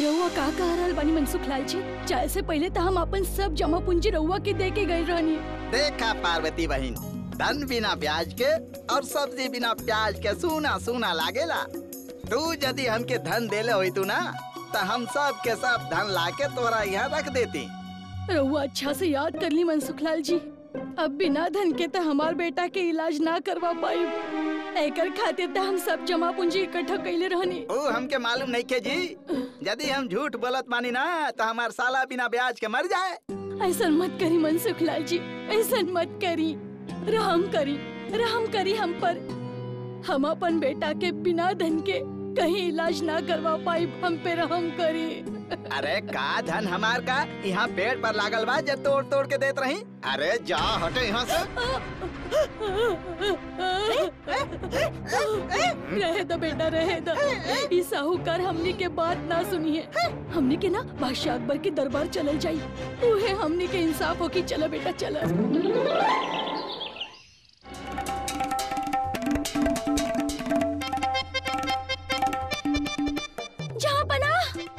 रउआ का कह रहल बानी मनसुख लाल जी चाहे से पहले तो हम अपन सब जमा पूंजी रउआ के दे के गए रहनी देखा पार्वती बहन धन बिना ब्याज के और सब्जी बिना प्याज के सूना सूना लागेला तू यदि हमके धन देले होई तू ना तो हम सब के सब धन लाके तोरा यहाँ रख देती रउआ अच्छा से याद कर ली मनसुख लाल जी अब बिना धन के तो हमार बेटा के इलाज ना करवा पाई एकर खातिर तो हम सब जमा पूंजी इकट्ठा कैले रहनी ओ हमके मालूम नहीं के जी यदि हम झूठ बोलत मानी ना तो हमार साला बिना ब्याज के मर जाए ऐसा मत करी मनसुख लाल जी ऐसा मत करी रहम करी रहम करी हम पर हम अपन बेटा के बिना धन के कहीं इलाज ना करवा पाई हम पे रहम करी अरे का धन हमार का यहाँ पेड़ पर लागल बा जे तोड़ तोड़ के देत रही अरे जा हटे यहाँ से रहे दो बेटा रहे दो ई साहूकार हमनी के बात ना सुनी है हमनी के ना बादशाह अकबर के दरबार चलल जाई उहे हमनी के इंसाफ हो कि चलो बेटा चलो जहाँ बना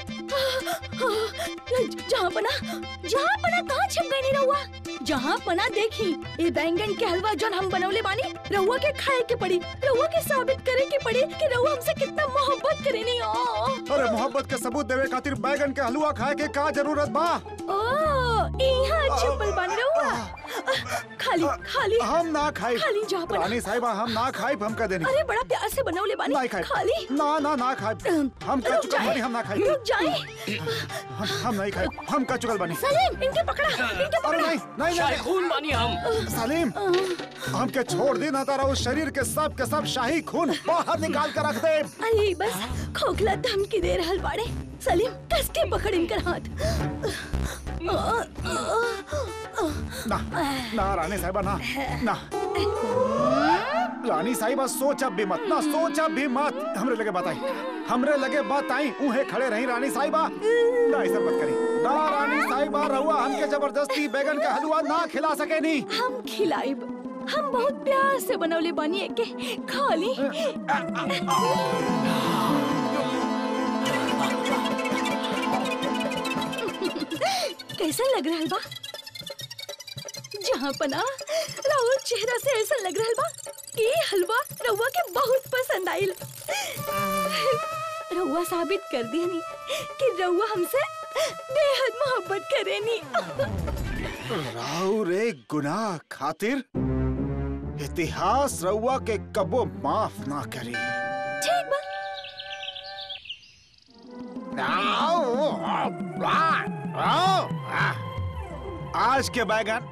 जहाँ बना जहाँ बना कहाँ छिप गई रहुआ जहाँ पना देखी ये बैंगन के हलवा जोन हम बनौले बानी रहुआ के खाए के पड़ी रहुआ के साबित करे के पड़ी कि रहुआ हमसे कितना मोहब्बत करे नहीं ओ अरे मोहब्बत के सबूत देवे खातिर बैगन के हलवा खाए के का जरूरत बा ओ यहाँ छिपल बानी रहुआ खाली खाली हम ना खाई खाली जा बना। रानी साहिबा हम ना खाई हम कह देनी अरे बड़ा प्यार से बनौले बानी नहीं खाई खाली ना ना ना खाई हम कह रुक चुकल जाए, बानी हम ना खाई रुक जाए हम हम नहीं खाई हम कह चुकल बानी सलीम इनके पकड़ा इनके अरे पकड़ा नहीं नहीं नहीं खून बानी हम सलीम हमके छोड़ दी ना तारा उस शरीर के सब के सब शाही खून बाहर निकाल कर रख दे अरे बस खोखला धमकी दे रहल बाड़े सलीम कस के पकड़ इनकर हाथ ना ना रानी साहिबा ना ना रानी साहिबा सोचा भी मत ना सोचा भी मत हमरे लगे बताई हमरे लगे बात आई उहे खड़े रही रानी साहिबा ना ऐसा मत करी ना रानी साहिबा रहुआ हमके जबरदस्ती बैगन का हलवा ना खिला सके नहीं हम खिलाइब हम बहुत प्यार से बनौले बानी एके खाली कैसा लग रहा बा जहाँ पना राहुल चेहरा से ऐसा लग रहा बा कि ये हलवा रउआ के बहुत पसंद आइल रउआ साबित कर दियनी कि रउआ हमसे बेहद मोहब्बत करेनी राहु रे गुनाह खातिर इतिहास रउआ के कबो माफ ना करी ठीक बा आज के बैगन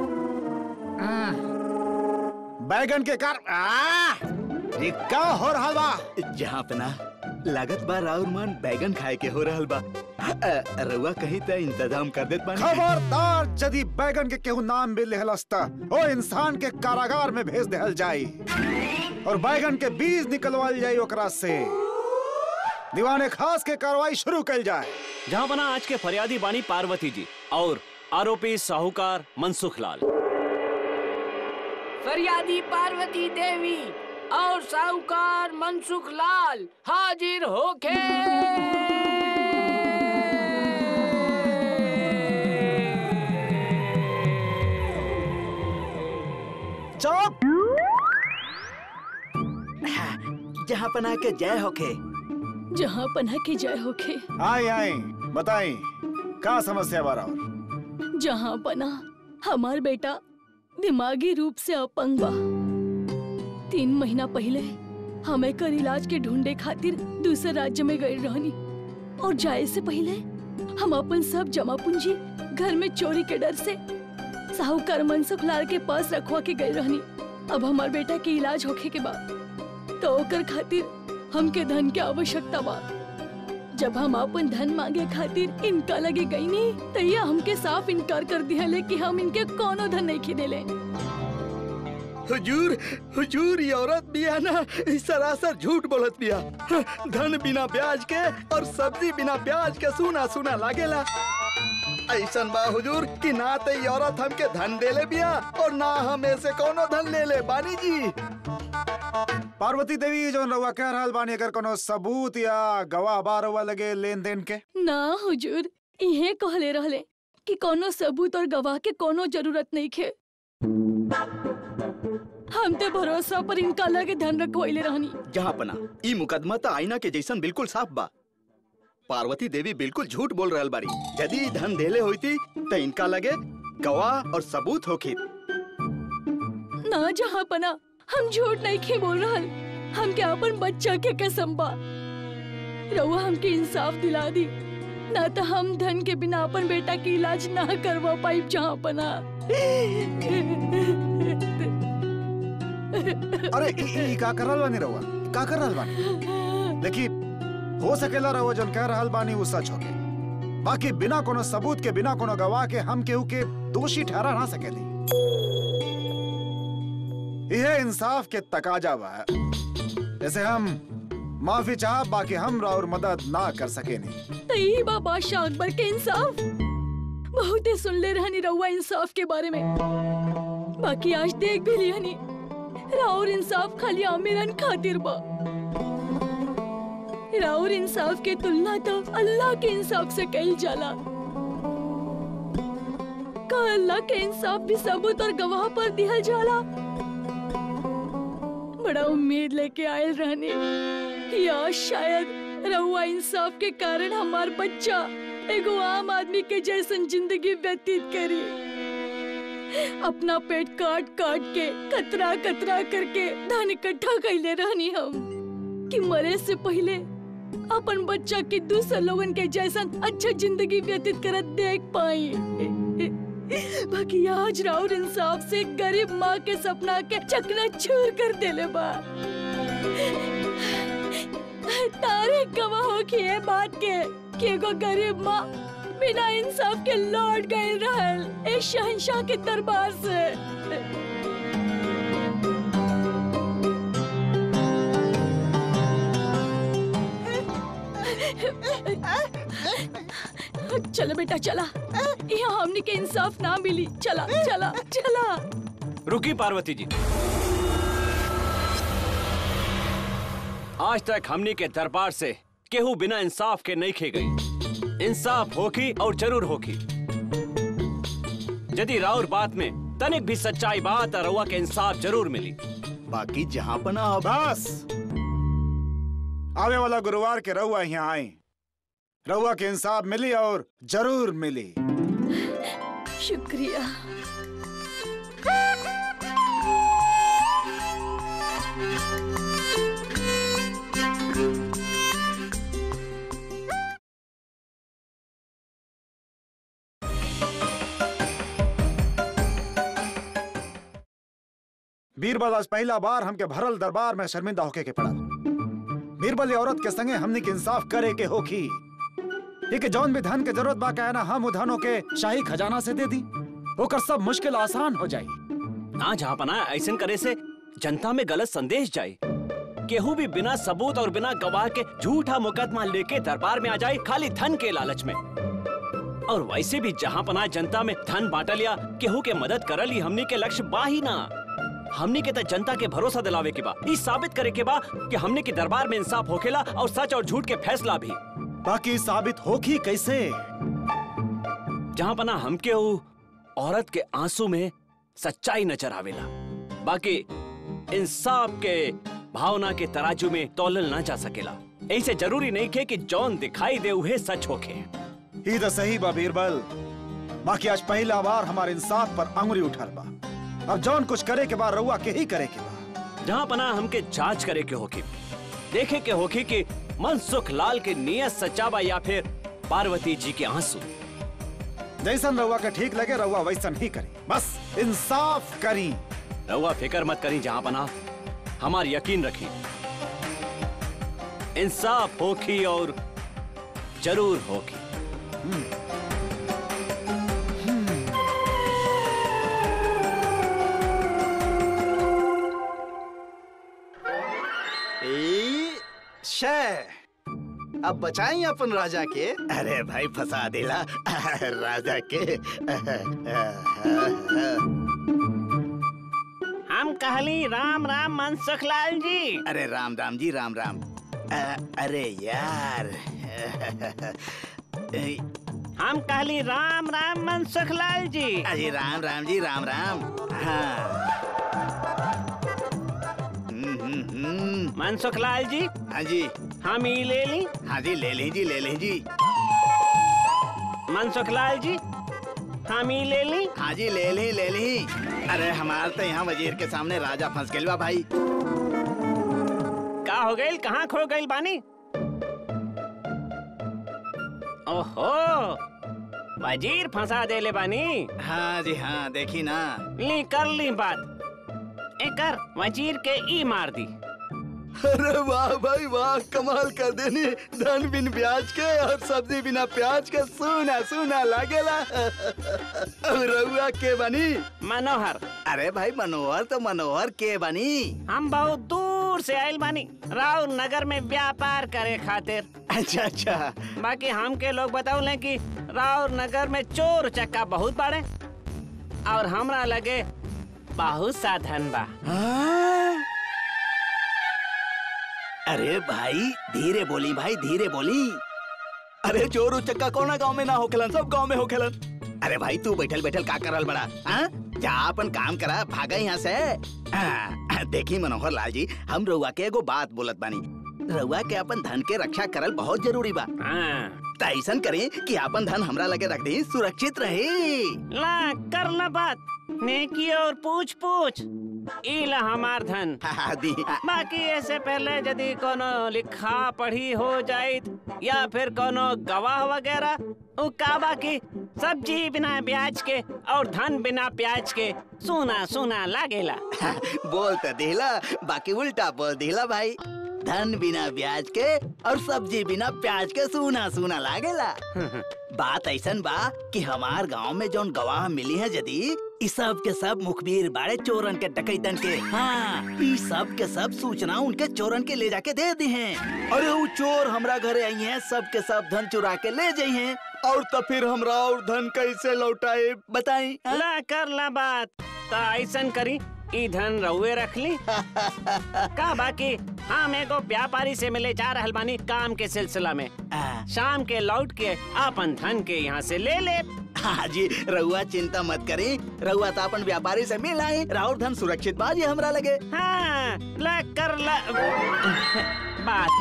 बैगन के कार आ, ये का हो रहा बा जहाँ पना लागत बा राउर मन बैगन खाए के हो रहल बा अ, रउआ कहीं त इंतजाम कर देत बानी खबरदार यदि बैगन के केहू नाम भी लेहलस्ता ओ इंसान के कारागार में भेज देहल जाई और बैगन के बीज निकलवाल जाई ओकरा से दीवाने खास के कार्रवाई शुरू कल जाए जहाँ बना आज के फरियादी बानी पार्वती जी और आरोपी साहूकार मनसुख लाल फरियादी पार्वती देवी और साहूकार मनसुख लाल हाजिर होके चुप जहाँ पना के जय होखे जहाँ पना की जय होके आई आई बताई का समस्या बारा और जहाँ पना हमार बेटा दिमागी रूप से अपंग बा तीन महीना पहले हम एकर इलाज के ढूंढे खातिर दूसरे राज्य में गए रहनी और जाए से पहले हम अपन सब जमा पूंजी घर में चोरी के डर से साहूकार मनसुख लाल के पास रखवा के गए रहनी अब हमार बेटा के इलाज होखे के बाद तो ओकर खातिर हमके धन के आवश्यकता बा जब हम अपन धन मांगे खातिर इनका लगे गई नहीं तो ये हमके साफ इनकार कर दिया ले कि हम इनके कोनो धन नहीं खिदेले हुजूर हुजूर ये औरत बिया ना ई सरासर झूठ बोलत बिया धन बिना ब्याज के और सब्जी बिना ब्याज के सुना सुना लागेला ऐसन बा हुजूर कि ना ते ई औरत हमके धन देले बिया और ना हम ऐसे कोनो धन ले ले बानी जी पार्वती देवी जो रउआ कह रहल बानी अगर कोनो सबूत या गवाह बा रउआ लगे लेन देन के ना हुजूर इहे कहले रहले कि कोनो सबूत और गवाह के कोनो जरूरत नहीं खे हम ते भरोसा पर इनका लगे धन रखवाइले रहनी जहाँ पना ई मुकदमा तो आईना के जैसन बिल्कुल साफ बा पार्वती देवी बिल्कुल झूठ बोल रहल बाड़ी यदि ई धन देले होती तो इनका लगे गवाह और सबूत होखी ना जहाँ पना हम झूठ नहीं खे बोल रहल हम के अपन बच्चा के कसम बा रउआ हमके इंसाफ दिला दी ना तो हम धन के बिना अपन बेटा के इलाज ना करवा पाई जहाँ पना अरे ई ई का कर रहल बानी रउआ का कर रहल बानी देखी हो सकेला रउआ जन कह रहल बानी वो सच होके बाकी बिना कोनो सबूत के बिना कोनो गवाह के हम केहू के दोषी ठहरा ना सकेली यह इंसाफ के तकाजा बा जैसे हम माफी चाह बाकी हम और मदद ना कर सके नहीं तो यही बा बादशाह अकबर के इंसाफ बहुते सुन ले रहनी रउआ इंसाफ के बारे में बाकी आज देख भी लिया राउर इंसाफ खाली आमिरन खातिर बा राउर इंसाफ के तुलना तो अल्लाह के इंसाफ से कही जाला का अल्लाह के इंसाफ भी सबूत और गवाह पर दिहल जाला बड़ा उम्मीद लेके आयल रहने या शायद रहुआ इंसाफ के कारण हमार बच्चा एगो आम आदमी के जैसन जिंदगी व्यतीत करी अपना पेट काट काट के कतरा कतरा करके धन इकट्ठा कैले रहनी हम कि मरे से पहले अपन बच्चा के दूसरे लोगन के जैसन अच्छा जिंदगी व्यतीत करत देख पाई बाकी आज राउर इंसाफ से गरीब माँ के सपना के चकना चूर कर देले बा तारे गवाह हो कि ये बात के कि एगो गरीब माँ बिना इंसाफ के लौट गई रहल ए शहंशाह के दरबार से चलो बेटा चला यहाँ हमने के इंसाफ ना मिली चला चला चला रुकी पार्वती जी आज तक हमनी के दरबार से केहू बिना इंसाफ के नहीं खे गई इंसाफ होखी और जरूर होखी यदि राउर बात में तनिक भी सच्चाई बात और रउआ के इंसाफ जरूर मिली बाकी जहाँ पना अब बस आवे वाला गुरुवार के रउआ यहाँ आए रउआ के इंसाफ मिली और जरूर मिली शुक्रिया बीरबल आज पहला बार हमके भरल दरबार में शर्मिंदा होके के पड़ा बीरबल ये औरत के संगे हमने के इंसाफ करे के होखी ये के जौन भी धन के जरूरत बा कहना हम उधनों के शाही खजाना से दे दी ओकर सब मुश्किल आसान हो जाई ना जहाँ पना ऐसन करे से जनता में गलत संदेश जाए केहू भी बिना सबूत और बिना गवाह के झूठा मुकदमा लेके दरबार में आ जाए खाली धन के लालच में और वैसे भी जहाँ पना जनता में धन बांटल या केहू के मदद करल ही हमनी के लक्ष्य बा ही ना हमनी के त जनता के भरोसा दिलावे के बा ई साबित करे के बा कि हमने के दरबार में इंसाफ होखेला और सच और झूठ के फैसला भी बाकी साबित होखी कैसे जहाँ पना हमके ऊ औरत के आंसू में सच्चाई नजर आवेला बाकी इंसाफ के भावना के तराजू में तौलल ना जा सकेला ऐसे जरूरी नहीं के कि जौन दिखाई दे उहे सच होखे ही तो सही बा बीरबल बाकी आज पहला बार हमारे इंसाफ पर अंगुली उठल बा अब जौन कुछ करे के बाद रउआ के ही करे के बा जहाँ पना हमके जांच करे के होखी देखे के होखी कि मनसुख लाल के नियत सच्चा बा या फिर पार्वती जी के आंसू जैसन रउआ के ठीक लगे रउआ वैसन ही करी बस इंसाफ करी रउआ फिक्र मत करी जहाँ पना हमार यकीन रखी इंसाफ होखी और जरूर होखी ए, शे अब बचाई अपन राजा के अरे भाई फंसा दिला राजा के हम कहली राम राम मनसुख लाल जी अरे राम राम जी राम राम अ, अरे यार ए, हम कहली राम राम मनसुख लाल जी अरे राम राम जी राम राम हाँ हम्म, हम्म, हम्म। मनसुख लाल जी हाँ जी हम ही ले ली हाँ जी ले लें जी ले लें जी मनसुख लाल जी हम ही ले ली हाँ जी ले ली ले ली अरे हमार तो यहाँ वजीर के सामने राजा फंस गइल बा भाई का हो गई कहाँ खो गई बानी ओहो वजीर फंसा देले बानी हाँ जी हाँ देखी ना ली कर ली बात एकर वजीर के ई मार दी अरे वाह भाई वाह कमाल कर देनी धन बिन ब्याज के और सब्जी बिना प्याज के सुना सुना लागेला अब रउआ के बनी मनोहर अरे भाई मनोहर तो मनोहर के बनी हम बहुत दूर से आयल बानी राव नगर में व्यापार करे खातिर अच्छा अच्छा बाकी हमके लोग बताउले कि राव नगर में चोर चक्का बहुत बाड़े और हमरा लगे बहुत सा धन बा हाँ? अरे भाई धीरे बोली भाई धीरे बोली अरे चोर उचक्का कोना गांव में ना होखेलन सब गांव में होखेलन अरे भाई तू बैठल बैठल का करल बड़ा हाँ? जा अपन काम करा भागा यहाँ से हाँ, देखी मनोहर लाल जी हम रउआ के एगो बात बोलत बानी रउआ के अपन धन के रक्षा करल बहुत जरूरी बा हाँ त ऐसन करें कि अपन धन हमरा लगे रख दी सुरक्षित रहे ला कर ला बात नेकी और पूछ पूछ ई ला हमार धन हाँ, दी बाकी ऐसे पहले यदि कोनो लिखा पढ़ी हो जाइत या फिर कोनो गवाह वगैरह उ का बाकी सब्जी बिना ब्याज के और धन बिना प्याज के सोना सोना लागेला बोल तो दिला बाकी उल्टा बोल दिला भाई धन बिना ब्याज के और सब्जी बिना प्याज के सूना सूना लागेला बात ऐसन बा कि हमार गांव में जौन गवाह मिली है यदि इ सब के सब मुखबिर बाड़े चोरन के डकैतन के हाँ इ सब के सब सूचना उनके चोरन के ले जाके दे दी हैं अरे वो चोर हमरा घरे आई हैं सब के सब धन चुरा के ले जाई हैं और तो फिर हमरा और धन कैसे लौटाए बताई ला कर ला बात तो ऐसन करी ई धन रहुए रख ली का बाकी हम एगो व्यापारी से मिले जा रहल बानी काम के सिलसिला में शाम के लौट के अपन धन के यहाँ से ले ले हाँ जी रहुआ चिंता मत करी रहुआ तो अपन व्यापारी से मिल आई राहुल धन सुरक्षित बाजी हमरा लगे हाँ ला कर ला बात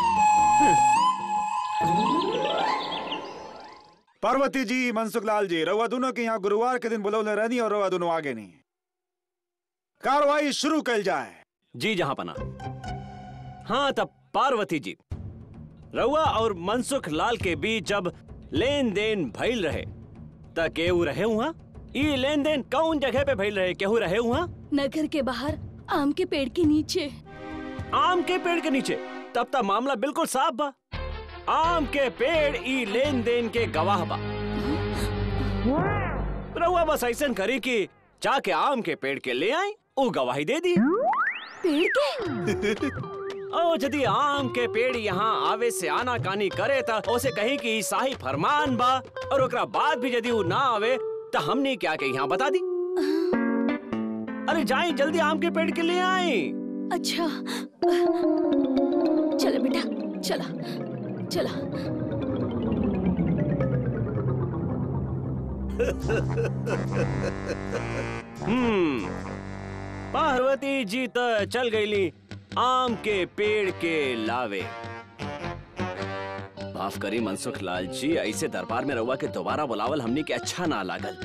पार्वती जी मनसुख लाल जी रउआ दोनों के यहाँ गुरुवार के दिन बुलौले रहनी और रउआ दोनों आगे नहीं कार्रवाई शुरू कल जाए जी जहाँ पना हाँ तब पार्वती जी रउआ और मनसुख लाल के बीच जब लेन देन भइल रहे त केहू रहे हुआ ई लेन देन कौन जगह पे भइल रहे केहू रहे हुआ नगर के बाहर आम के पेड़ के नीचे आम के पेड़ के नीचे तब तक मामला बिल्कुल साफ बा आम के पेड़ ई लेन देन के गवाह बा रउआ बस ऐसन करी कि जाके आम के पेड़ के ले आई वो गवाही दे दी पेड़ के ओ यदि आम के पेड़ यहाँ आवे से आना कानी करे त उसे कहीं कि ई शाही फरमान बा और ओकरा बाद भी यदि वो ना आवे तो हमने क्या के यहाँ बता दी अरे जाई जल्दी आम के पेड़ के ले आई अच्छा चलो बेटा चला चला हम्म पार्वती जी तो चल गईली आम के पेड़ के लावे माफ करी मनसुख लाल जी ऐसे दरबार में रहुआ के दोबारा बुलावल हमनी के अच्छा ना लागल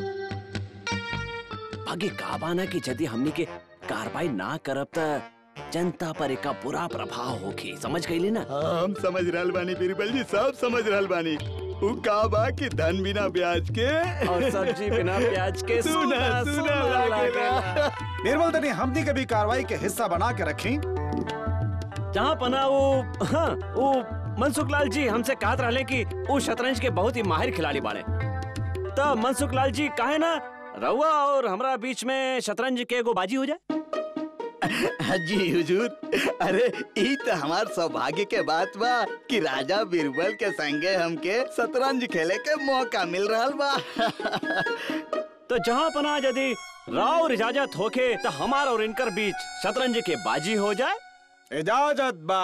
आगे का बाना कि यदि हमनी के कार्रवाई ना करब त जनता पर एका बुरा प्रभाव होगी समझ गईली ना हम समझ रहल बानी बीरबल जी सब समझ रहल बानी उ का बा कि धन बिना ब्याज के और सब्जी बिना प्याज के सुना सुना लागेला निर्मल तनी हमनी के भी कार्रवाई के हिस्सा बना के रखी जहाँ पना वो हाँ वो मनसुख लाल जी हमसे कहत रहले कि वो शतरंज के बहुत ही माहिर खिलाड़ी बाड़े तो मनसुख लाल जी काहे ना रउआ और हमरा बीच में शतरंज के एगो बाजी हो जाए जी हुजूर अरे ई तो हमार सौभाग्य के बात बा कि राजा बीरबल के संगे हमके शतरंज खेले के मौका मिल रहल बा तो जहाँ पना यदि राव और इजाजत होके तो हमार और इनकर बीच शतरंज के बाजी हो जाए इजाजत बा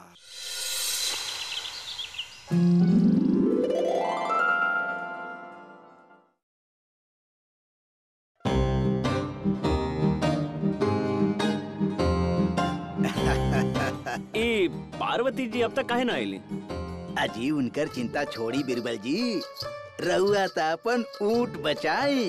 ई पार्वती जी अब तक काहे ना आईली अजी उनकर चिंता छोड़ी बिरबल जी रहुआ त अपन ऊंट बचाई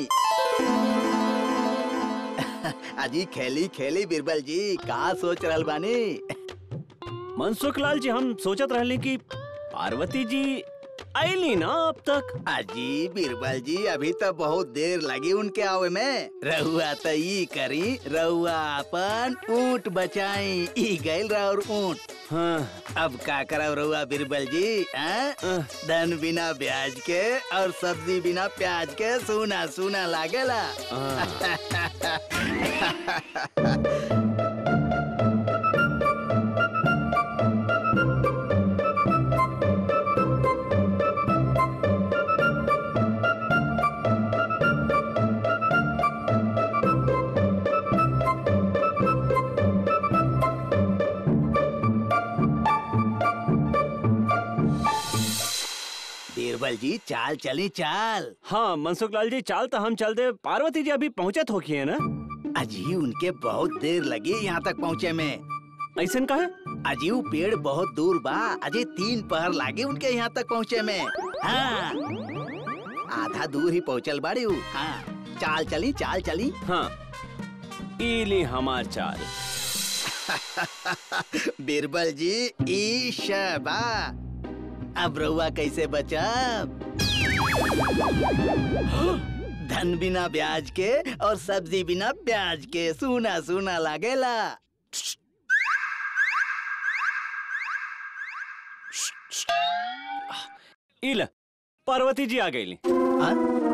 अजी खेली खेली बिरबल जी का सोच रहल बानी मनसुख लाल जी हम सोचत रहले कि पार्वती जी आईली ना अब तक अजी बिरबल जी अभी तो बहुत देर लगी उनके आवे में रहुआ त ई करी रहुआ अपन ऊंट बचाई ई गइल और ऊंट हाँ अब का करब रहुआ बिरबल जी हैं? अह, धन बिना ब्याज के और सब्जी बिना प्याज के सूना सूना लागेला हाँ। बीरबल जी चाल चली चाल हाँ मनसुख लाल जी चाल तो हम चल दे पार्वती जी अभी पहुँचत होकी है ना अजी उनके बहुत देर लगी यहाँ तक पहुँचे में ऐसन का है अजी वो पेड़ बहुत दूर बा अजय तीन पहर लागे उनके यहाँ तक पहुँचे में हाँ आधा दूर ही पहुँचल बाड़ी उ। हाँ चाल चली चाल चली हाँ इली हमार चाल बीरबल जी ईशा बा अब रहुआ कैसे बचब धन बिना ब्याज के और सब्जी बिना प्याज के सूना सूना लागेला इल पार्वती जी आ गईली हाँ?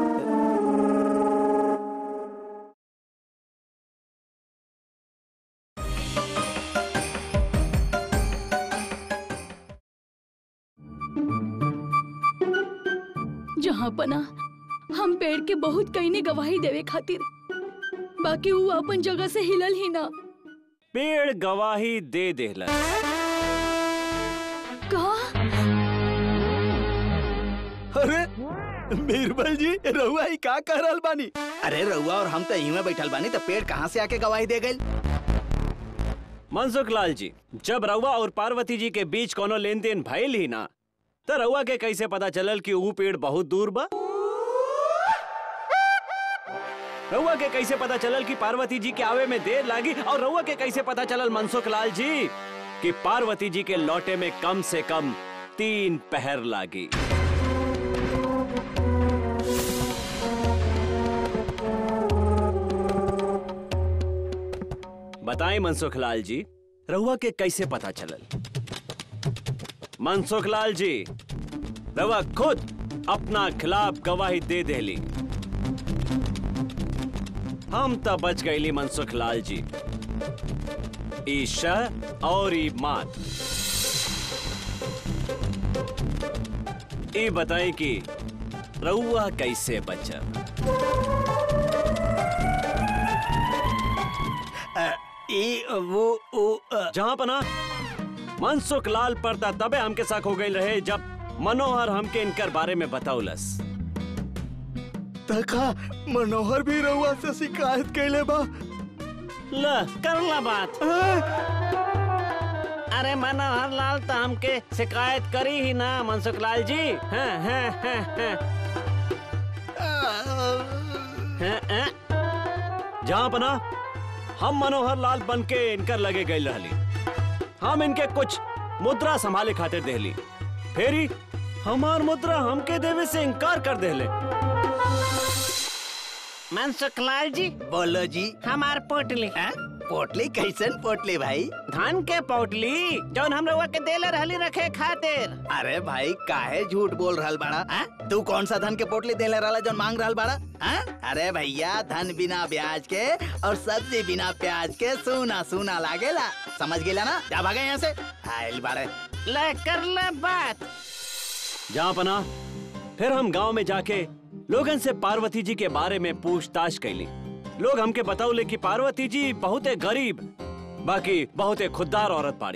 जहाँ पना हम पेड़ के बहुत कई ने गवाही देवे खातिर बाकी वो अपन जगह से हिलल ही ना पेड़ गवाही दे देला कहा अरे बीरबल जी रहुआ ही का कह रहल बानी अरे रहुआ और हम तो यहीं में बैठल बानी तो पेड़ कहाँ से आके गवाही दे गई मनसुख लाल जी जब रउआ और पार्वती जी के बीच कोनो लेन देन भइल ही ना तो रउआ के कैसे पता चलल कि ऊ पेड़ बहुत दूर बा रउआ के कैसे पता चलल कि पार्वती जी के आवे में देर लागी और रउआ के कैसे पता चलल मनसुख लाल जी कि पार्वती जी के लौटे में कम से कम तीन पहर लागी बताएं मनसुख लाल जी रहुआ के कैसे पता चलल मनसुख लाल जी रहुआ खुद अपना खिलाफ गवाही दे देली हम तो बच गईली मनसुख लाल जी ईशा और ई मात ई बताई कि रउआ कैसे बचब अ, ई वो वो अ, जहाँ पना मनसुख लाल पड़ता तबे हमके साथ हो गई रहे जब मनोहर हमके इनकर बारे में बताउलस तका मनोहर भी रहुआ से शिकायत कैले बा ल कर ला बात अरे मनोहर लाल तो हमके शिकायत करी ही ना मनसुख लाल जी हाँ, हाँ, हाँ, हाँ, हाँ, हाँ। जहाँ पना हम मनोहर लाल बन के इनकर लगे गई रहली हम इनके कुछ मुद्रा संभाले खातिर देली फेरी हमार मुद्रा हमके देवे से इनकार कर देले मनसुख लाल जी बोलो जी हमार पोटली हैं? पोटली कैसन पोटली भाई धान के पोटली जौन हम रउआ के देले रहली रखे खातिर अरे भाई काहे झूठ बोल रहल बाड़ा हैं? तू कौन सा धन के पोटली देले रहला जो मांग रहल बाड़ा हैं? अरे भैया धन बिना ब्याज के और सब्जी बिना प्याज के सूना सूना लागेला समझ गेला ना जा भागे यहाँ से आइल बाड़े ले कर ले बात जहाँ पना फिर हम गांव में जाके लोगन से पार्वती जी के बारे में पूछताछ कैली लोग हमके बताउले कि पार्वती जी बहुते गरीब बाकी बहुते खुददार औरत पाड़ी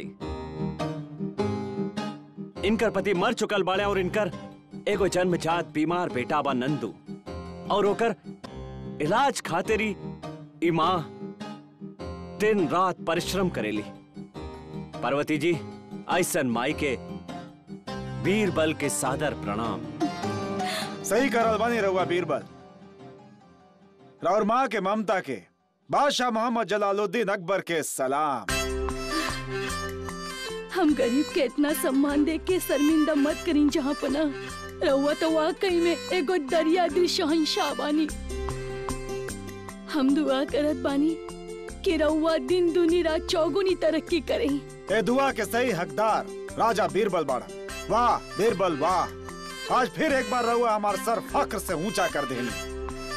इनकर पति मर चुकल बाड़े और इनकर एगो जन्मजात बीमार बेटा बा नंदू और ओकर इलाज खातिरी ई माँ दिन रात परिश्रम करेली पार्वती जी ऐसन माई के बीरबल के सादर प्रणाम सही करल बानी रहुआ बीरबल और माँ के ममता के बादशाह मोहम्मद जलालुद्दीन अकबर के सलाम हम गरीब के इतना सम्मान देख के शर्मिंदा मत करीं जहाँ पना रहुआ तो वाकई में एगो दरिया दिल शहंशाह बानी हम दुआ करत बानी कि रहुआ दिन दुनी रात चौगुनी तरक्की करें ए दुआ के सही हकदार राजा बीरबल बाड़ा वाह बीरबल वाह आज फिर एक बार रहुआ हमार सर फक्र से ऊंचा कर देनी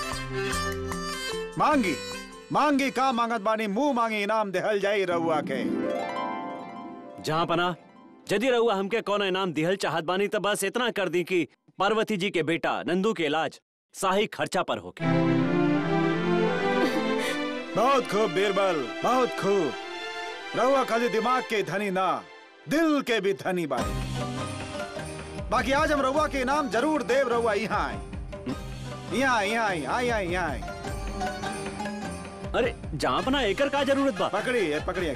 मांगी मांगी का मांगत बानी मुंह मांगी इनाम देहल जाई रहुआ के जहाँ पना यदि रहुआ हमके कौन इनाम दिहल चाहत बानी तो बस इतना कर दी कि पार्वती जी के बेटा नंदू के इलाज साही खर्चा पर होके बहुत खूब बीरबल बहुत खूब रहुआ खाली दिमाग के धनी ना दिल के भी धनी बानी बाकी आज हम रहुआ के इनाम जरूर देव रहुआ यहाँ आए यहाँ यहाँ यहाँ यहाँ यहाँ आए अरे जहाँ पना एकर का जरूरत बा पकड़िए पकड़िए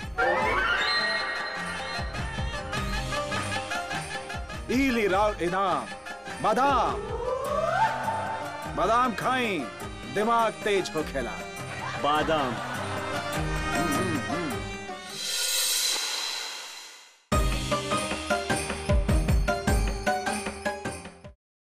इली राव इनाम बादाम बादाम खाई दिमाग तेज हो खेला बादाम